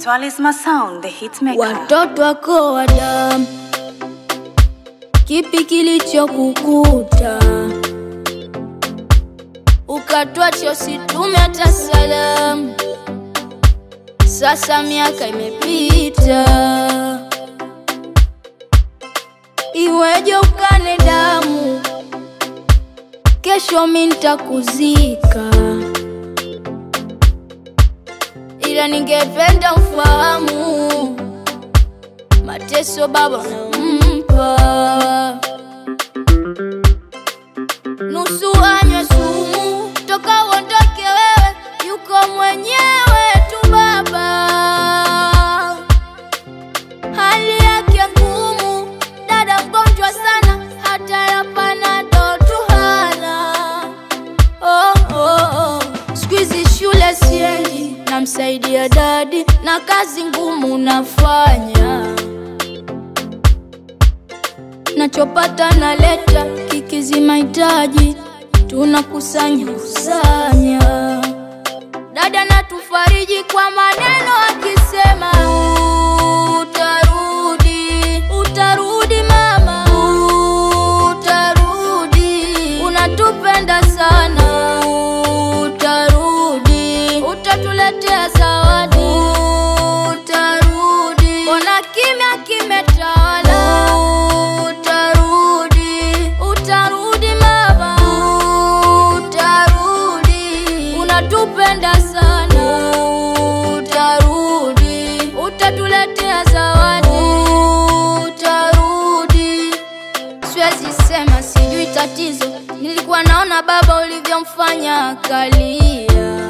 Talisma Sound, the hitmaker. Watoto wako wa damu, kipi kilichokukuta ukatwacha usitume hata salamu? Sasa miaka imepita, iweje ukane damu? Kesho mi nitakuzika, ila ningependa ufahamu mateso baba nampa, nusu anywe sumu toka uondoke wewe, yuko mwenyewe tu baba, hali yake ngumu, dada mgonjwa sana, hata ya panado tu hana. Oh, oh, oh. Siku hizi shule siendi, namsaidia dadi na kazi ngumu nafanya, nachopata naleta, kikizi mahitaji tunakusanya kusanya. Dada natufariji kwa maneno akisema utarudi, utarudi mama, utarudi, unatupenda sana, utarudi, utatuletea zawadi, utarudi, mbona kimya kimetawala, utarudi, utarudi mama, utarudi, unatupenda sana, utarudi, utatuletea zawadi, utarudi. Siwezi sema sijui tatizo, nilikuwa naona baba ulivyomfanya akalia,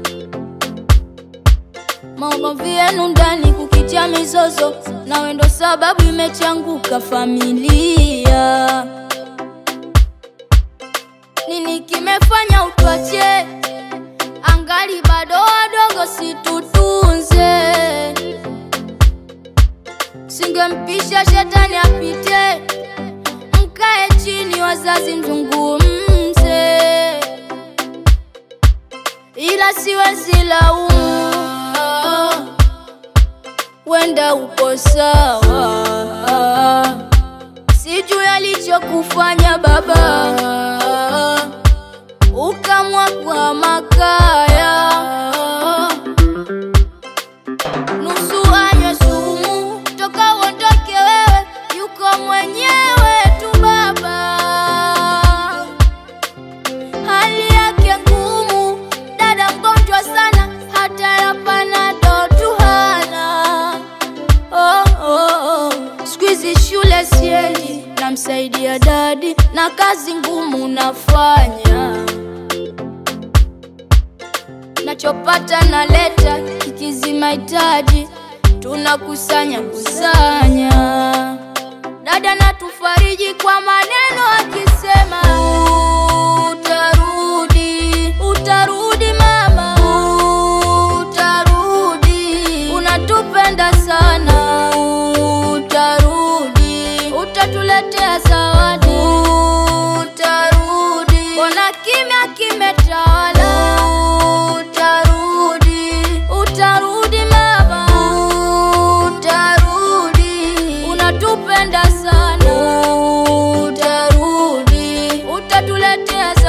maumivu yenu ndani kukitia mizozo, nawe ndo sababu imechanguka familia. Nini kimefanya utwache? Angali bado wadogo, situtunze. Singempisha shetani apite, mkae chini, wazazi mzungumze, ila siwezi laumu, wenda uko sawa, sijui alichokufanya baba, ukamwa kwa makaya nusu anywe sumu toka uondoke wewe, yuko mwenyewe tu baba, hali yake ngumu, dada mgonjwa sana, hata ya panado tu hana. Oh, oh, oh. Siku hizi shule siendi, namsaidia dadi na kazi ngumu nafanya nachopata naleta, kikizi mahitaji tunakusanya kusanya. Dada natufariji kwa maneno akisema utarudi, utarudi mama, utarudi, unatupenda sana, utarudi, utatuletea zawadi, utarudi, mbona kimya kimetawala, utarudi, utarudi mama, utarudi, unatupenda sana, utarudi, utatuletea